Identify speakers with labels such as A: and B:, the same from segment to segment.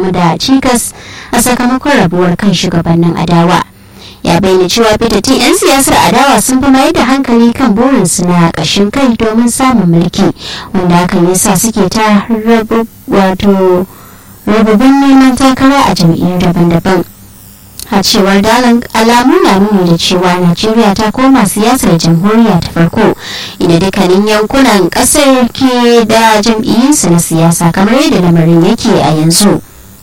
A: gamu da cikas a sakamakon rabuwar kan shugabannin adawa ya bayyana cewa fitattun 'yan siyasar adawa sun fi mayar da hankali kan burinsu na ƙashin kai domin samun mulki wanda hakan yasa suke ta wato rababin neman takara a jam'iyyar daban-daban a cewar dalan alamu na nuni da cewa najeriya ta koma siyasar jamhuriya ta farko inda dukkanin yankunan kasar ke da jam'iyyunsu na siyasa kamar yadda lamarin yake a yanzu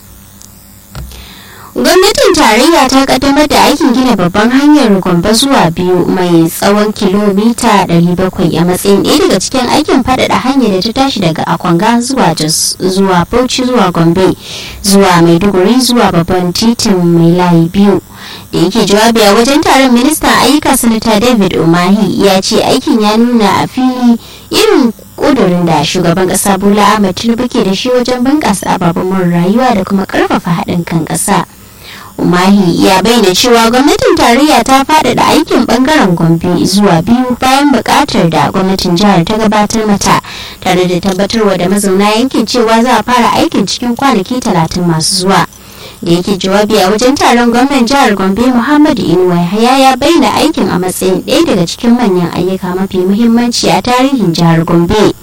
A: gwamnatin tarayya ta kaddamar da aikin gina babban hanyar gombe zuwa biyu mai tsawon kilomita 700 a matsayin ɗaya daga cikin aikin faɗaɗa hanyar da ta tashi daga akwanga zuwa jos zuwa bauchi zuwa gombe zuwa maiduguri zuwa babban titin mai layi biyu da yake jawabi a wajen taron ministan ayyuka sanata david umahi ya ce aikin ya nuna a fili irin kudurin da shugaban kasa bola ahmed tinubu ke da shi wajen bunƙasa ababen rayuwa da kuma ƙarfafa haɗin kan ƙasa. umahi ya bayyana cewa gwamnatin tarayya ta faɗaɗa aikin ɓangaren gombe zuwa biyu bayan buƙatar da gwamnatin jihar ta gabatar mata tare da tabbatarwa da mazauna yankin cewa za a fara aikin cikin kwanaki talatin masu zuwa da yake jawabi a wajen taron gwamnan jihar gombe muhammadu inuwa yahaya ya bayyana aikin a matsayin ɗaya daga cikin manyan ayyuka mafi muhimmanci a tarihin jihar gombe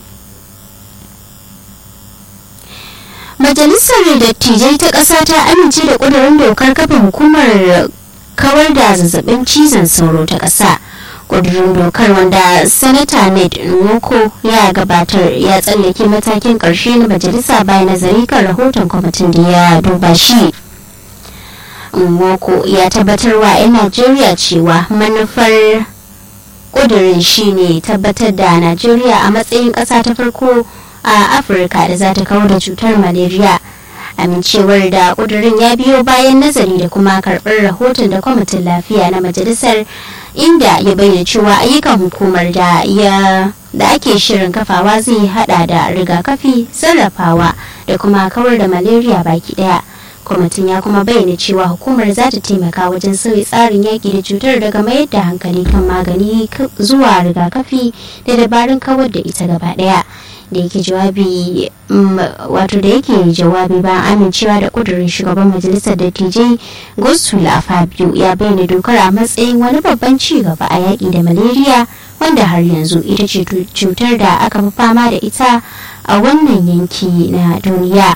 A: majalisar dattijai ta ƙasa ta amince da ƙudurin dokar kafa hukumar kawar da zazzabin cizon sauro ta ƙasa ƙudurin dokar wanda sanata ned nwoko ya gabatar ya tsallake matakin ƙarshe na majalisa bayan nazari kan rahoton kwamitin da ya duba shi nwoko ya tabbatarwa 'yan najeriya cewa manufar ƙudurin shine tabbatar da najeriya a matsayin ƙasa ta farko a afirka da za ta kawo da cutar malaria amincewar da kudurin ya biyo bayan nazari da kuma karɓar rahoton da kwamitin lafiya na majalisar inda ya bayyana cewa ayyukan hukumar da ya da ake shirin kafawa zai hada da rigakafi sarrafawa da kuma kawar da malaria baki daya kwamitin ya kuma bayyana cewa hukumar za ta taimaka wajen sauyi tsarin yaƙi da cutar daga mayar da hankali kan magani zuwa rigakafi da dabarun kawar da ita gaba daya da yake jawabi wato da yake jawabi bayan amincewa da kudurin shugaban majalisar dattijai gosula fabio ya bayyana dokar a matsayin wani babban ci gaba a yaƙi da malaria wanda har yanzu ita ce cutar da aka fi fama da ita a wannan yanki na duniya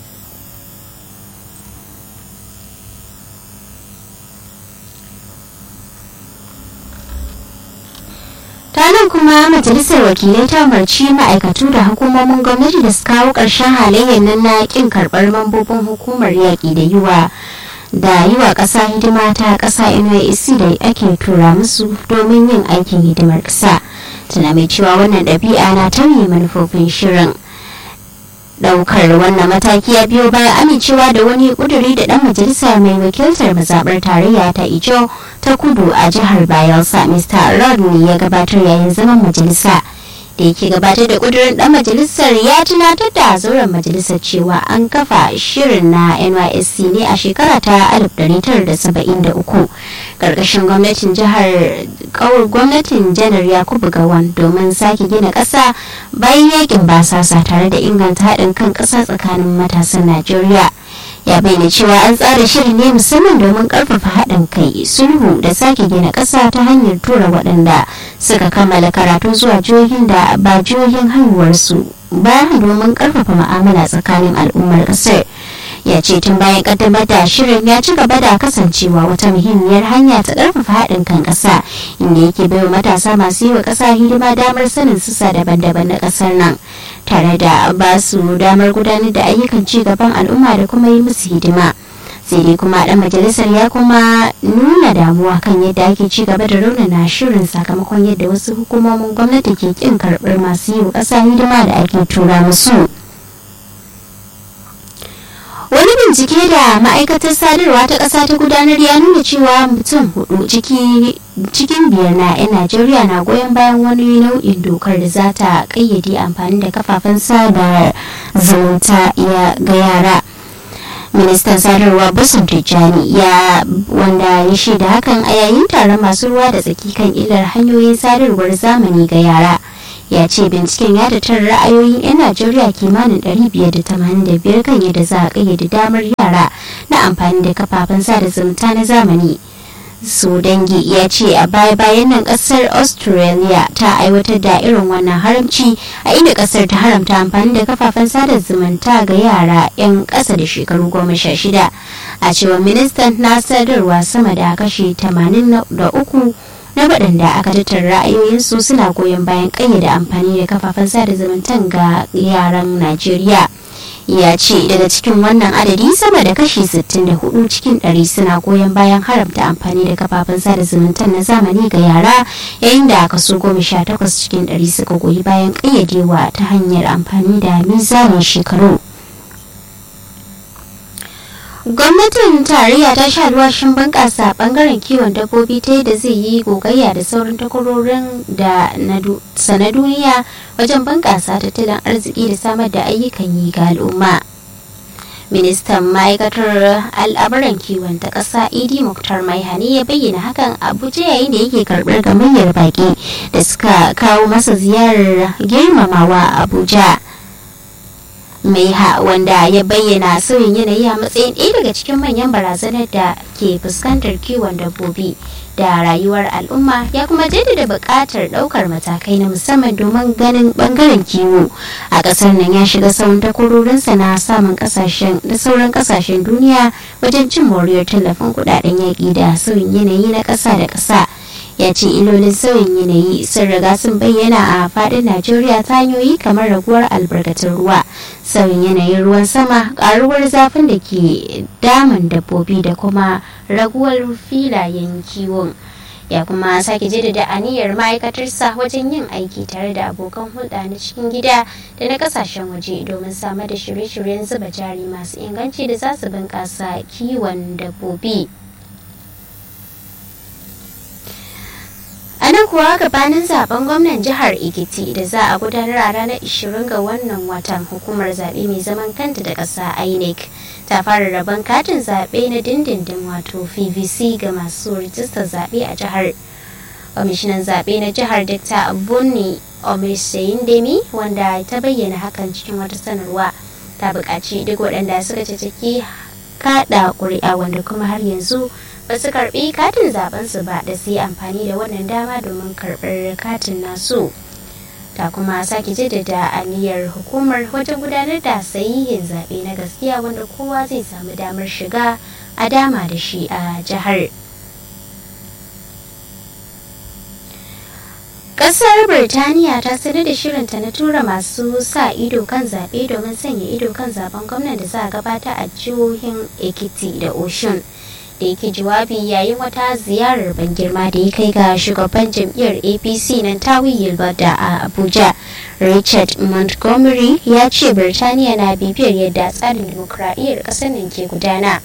A: ranar kuma majalisar wakilai ta umarci ma'aikatu da hukumomin gwamnati da su kawo ƙarshen halayyar nan na ƙin karɓar mambobin hukumar yaƙi da yiwa da yi wa ƙasa hidima ta ƙasa NYSC da ake tura musu domin yin aikin hidimar ƙasa tana mai cewa wannan ɗabi'a na tauye manufofin shirin daukar wannan mataki ya biyo bayan amincewa da wani kuduri da dan majalisa mai wakiltar mazabar tarayya ta ijo ta kudu a jihar bayelsa mr rodney ya gabatar yayin zaman majalisa da yake gabatar da kudurin dan majalisar ya tunatar da zauren majalisar cewa an kafa shirin na nysc ne a shekara ta 1973 karkashin gwamnatin jihar kawar gwamnatin janar yakubu gawan domin sake gina kasa bayan yakin basasa tare da inganta haɗin kan ƙasa tsakanin matasan najeriya ya bayyana cewa an tsara shirin ne musamman domin karfafa haɗin kai sulhu da sake gina ƙasa ta hanyar tura waɗanda suka kammala karatu zuwa jihohin da ba jihohin haihuwarsu ba domin karfafa ma'amala tsakanin al'ummar ƙasar ya ce tun bayan kaddamar da shirin ya ci gaba da kasancewa wata muhimmiyar hanya ta karfafa haɗin kan ƙasa inda yake baiwa matasa masu yi wa ƙasa hidima damar sanin sassa daban-daban na ƙasar nan tare da ba su damar gudanar da ayyukan ci gaban al'umma da kuma yi musu hidima sai dai kuma dan majalisar ya kuma nuna damuwa kan yadda ake ci gaba da raunana shirin sakamakon yadda wasu hukumomin gwamnati ke kin karɓar masu yi wa ƙasa hidima da ake tura musu. wani bincike da ma'aikatar sadarwa ta ƙasa ta gudanar ya nuna cewa mutum hudu cikin biyar na 'yan najeriya na goyon bayan wani nau'in dokar da za ta ƙayyade amfani da kafafen sada zumunta ga yara ministan sadarwa basun tijjani ya wanda ya shaida hakan a yayin taron masu ruwa da tsaki kan illar hanyoyin sadarwar zamani ga yara ya ce binciken ya tattara ra'ayoyin 'yan najeriya kimanin 585 kan yadda za a kayyade damar yara na amfani da kafafen sada zumunta na zamani su dangi ya ce a baya-bayan nan kasar australia ta aiwatar da irin wannan haramci a inda kasar ta haramta amfani da kafafen sada zumunta ga yara 'yan ƙasa da shekaru goma sha shida a cewar ministan na sadarwa sama da kashi 83 na waɗanda aka tattara ra'ayoyinsu suna goyon bayan ƙayyade amfani da kafafen sada zumuntan ga yaran najeriya ya ce daga cikin wannan adadi sama da kashi 64 cikin 100 suna goyon bayan haramta amfani da kafafen sada zumunta na zamani ga yara yayin da kaso 18 cikin 100 suka goyi bayan ƙayyadewa ta hanyar amfani da mizanin shekaru gwamnatin tarayya ta sha alwashin bunƙasa bangaren kiwon dabbobi ta yadda zai yi gogayya da sauran takwarorin da sana duniya wajen bunƙasa tattalin arziki da samar da ayyukan yi ga al'umma ministan ma'aikatar al'amuran kiwon ta ƙasa idi muktar maihani ya bayyana hakan abuja yayin da yake karɓar gamayyar baƙi da suka kawo masa ziyarar girmamawa abuja maiha wanda ya bayyana sauyin yanayi a matsayin ɗaya daga cikin manyan barazanar da ke fuskantar kiwon dabbobi da rayuwar al'umma ya kuma jaddada buƙatar ɗaukar matakai na musamman domin ganin ɓangaren kiwo a ƙasar nan ya shiga sauran takwarorinsa na samun ƙasashen da sauran ƙasashen duniya wajen cin moriyar tallafin kuɗaɗen yaƙi da sauyin yanayi na ƙasa da ƙasa ya ce ilolin sauyin yanayi sun riga sun bayyana a fadin najeriya ta hanyoyi kamar raguwar albarkatun ruwa sauyin yanayin ruwan sama karuwar zafin da ke damun dabbobi da kuma raguwar filayen kiwon ya kuma sake jaddada aniyar ma'aikatarsa wajen yin aiki tare da abokan hulɗa na cikin gida da na kasashen waje domin samar da shirye-shiryen zuba jari masu inganci da za su bunƙasa kiwon dabbobi. a nan kuwa gabanin zaben gwamnan jihar ikiti da za a gudanar a ranar 20 ga wannan watan hukumar zaɓe mai zaman kanta da ƙasa inec ta fara rabon katin zaɓe na dindindin wato pvc ga masu rijistar zaɓe a jihar kwamishinan zaɓe na jihar dr abunni omisayindemi wanda ta bayyana hakan cikin wata sanarwa ta buƙaci duk waɗanda suka ciki kaɗa ƙuri'a wanda kuma har yanzu ba su karbi katin zabensu ba da su yi amfani da wannan dama domin karbar katin nasu ta kuma sake jaddada aniyar hukumar wajen gudanar da sahihin zaɓe na gaskiya wanda kowa zai samu damar shiga a dama da shi a jihar Kasar Birtaniya ta sanar da shirinta na tura masu sa ido kan zaɓe domin sanya ido kan zaben gwamnan da za a gabata a jihohin Ekiti da Oshun. da yake jawabi yayin wata ziyarar ban girma da ya kai ga shugaban jam'iyyar apc na tawi yilbada a abuja richard montgomery ya ce birtaniya na bibiyar yadda tsarin dimokuraɗiyyar ƙasar nan ke gudana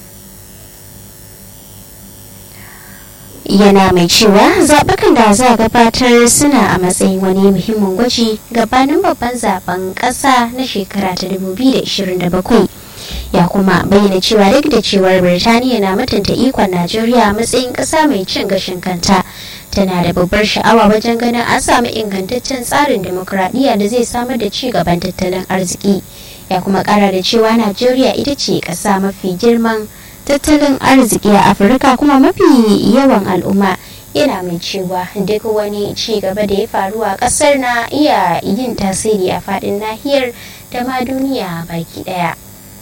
A: yana mai cewa zaɓukan da za a gabatar suna a matsayin wani muhimmin gwaji gabanin babban zaben ƙasa na shekara ta 2027 ya kuma bayyana cewa duk da cewar birtaniya na mutunta ikon najeriya a matsayin ƙasa mai cin gashin kanta tana da babbar sha'awa wajen ganin an samu ingantaccen tsarin demokuraɗiyya da zai samar da ci gaban tattalin arziki ya kuma ƙara da cewa najeriya ita ce ƙasa mafi girman tattalin arziki a afirka kuma mafi yawan al'umma yana mai cewa duk wani ci gaba da ya faru a ƙasar na iya yin tasiri a faɗin nahiyar da ma duniya baki ɗaya.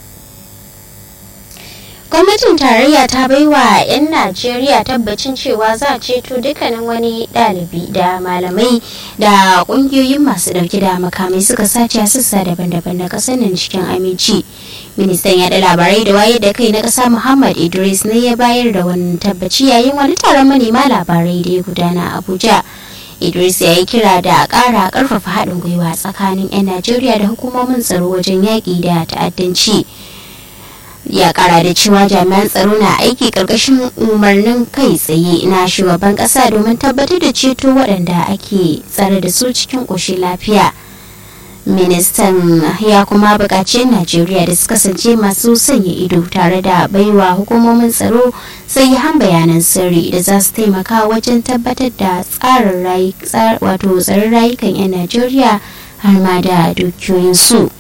A: gwamnatin tarayya ta bai wa 'yan najeriya tabbacin cewa za a ceto dukkanin wani ɗalibi da malamai da ƙungiyoyin masu ɗauke da makamai suka sace a sassa daban-daban na ƙasar nan cikin aminci ministan yaɗa labarai da wayar da kai na ƙasa muhammad idris ne ya bayar da wani tabbaci yayin wani taron manema labarai da ya gudana a abuja idris ya yi kira da a ƙara ƙarfafa haɗin gwiwa tsakanin 'yan najeriya da hukumomin tsaro wajen yaƙi da ta'addanci ya kara da cewa jami'an tsaro na aiki karkashin umarnin kai tsaye na shugaban kasa domin tabbatar da ceto waɗanda ake tsare da su cikin ƙoshin lafiya ministan ya kuma buƙaci najeriya da su kasance masu sanya ido tare da baiwa hukumomin tsaro sai han bayanan sirri da za su taimaka wajen tabbatar da tsarin wato tsarin rayukan 'yan najeriya har ma da dukiyoyinsu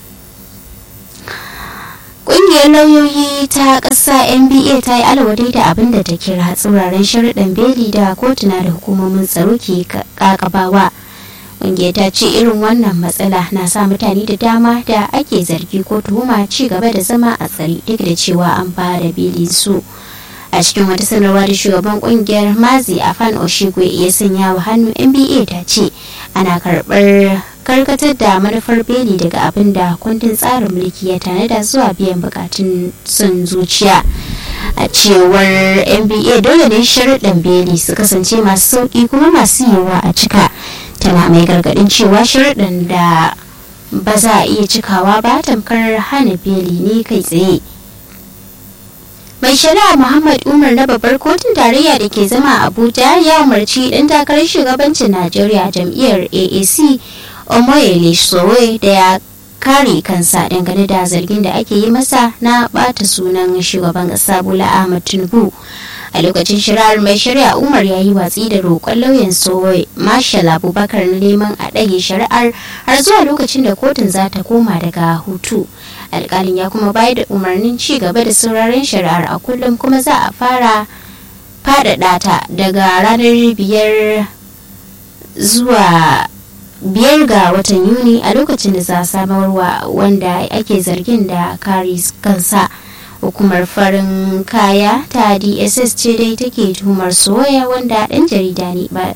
A: ƙungiyar lauyoyi ta ƙasa nba ta yi alwadi da abin da ta kira tsuraren sharuɗan beli da kotuna da hukumomin tsaro ke ƙaƙabawa ƙungiyar ta ce irin wannan matsala na sa mutane da dama da ake zargi ko tuhuma ci gaba da zama a tsari duk da cewa an fara beli su a cikin wata sanarwa da shugaban kungiyar mazi afan oshigwe ya sanya wa hannu nba ta ce ana karɓar karkatar da manufar beli daga abin da kundin tsarin mulki ya tanada zuwa biyan bukatun sun zuciya a cewar nba dole ne sharuɗan beli su kasance masu sauƙi kuma masu yiwuwa a cika tana mai gargaɗin cewa sharuɗan da ba za a iya cikawa ba tamkar hana beli ne kai tsaye mai shari'a muhammad umar na babbar kotun tarayya da ke zama abuja ya umarci dan takarar shugabancin najeriya jam'iyyar aac omoyele sowe da ya kare kansa dangane da zargin da ake yi masa na bata sunan shugaban kasa bola ahmad tinubu a lokacin shari'ar mai shari'a umar ya yi watsi da roƙon lauyan sowe marshal abubakar na neman a ɗage shari'ar har zuwa lokacin da kotun za ta koma daga hutu alkalin ya kuma bayar da umarnin ci gaba da sauraren shari'ar a kullum kuma za a fara faɗaɗa ta daga ranar biyar zuwa biyar ga watan yuni a lokacin da za a samarwa wanda ake zargin da kare kansa hukumar farin kaya ta dss ce dai take tuhumar soya wanda ɗan jarida ne ba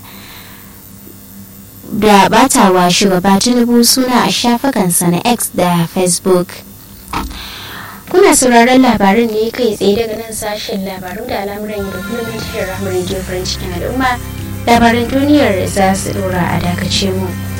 A: da batawa shugaba tinubu suna a shafukansa na x da facebook kuna sauraron labarin ne kai tsaye daga nan sashen labaru da al'amuran yau da kullum na tashar ramar radio farin cikin al'umma labaran duniyar za su dora a dakace mu